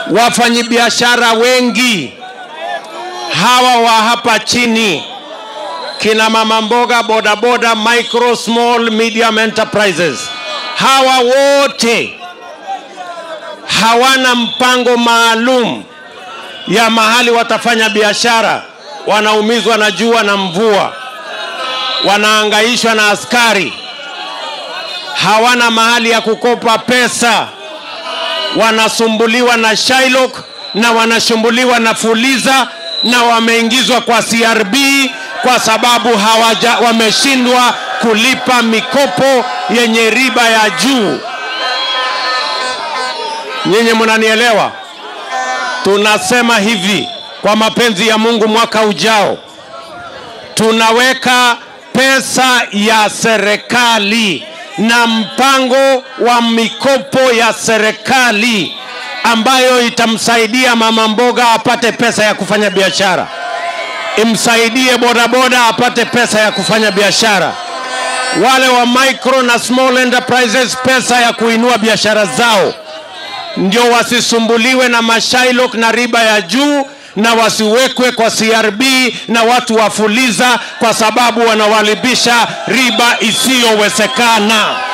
wafanyabiashara wengi hawa wa hapa chini, kina mama mboga, bodaboda, micro small medium enterprises, hawa wote hawana mpango maalum ya mahali watafanya biashara. Wanaumizwa na jua na mvua, wanaangaishwa na askari, hawana mahali ya kukopa pesa, wanasumbuliwa na Shylock na wanasumbuliwa na Fuliza na wameingizwa kwa CRB kwa sababu hawaja, wameshindwa kulipa mikopo yenye riba ya juu. Nyinyi mnanielewa? Tunasema hivi, kwa mapenzi ya Mungu, mwaka ujao tunaweka pesa ya serikali na mpango wa mikopo ya serikali ambayo itamsaidia mama mboga apate pesa ya kufanya biashara, imsaidie bodaboda apate pesa ya kufanya biashara, wale wa micro na small enterprises pesa ya kuinua biashara zao, ndio wasisumbuliwe na mashailok na riba ya juu na wasiwekwe kwa CRB na watu wafuliza kwa sababu wanawalipisha riba isiyowezekana.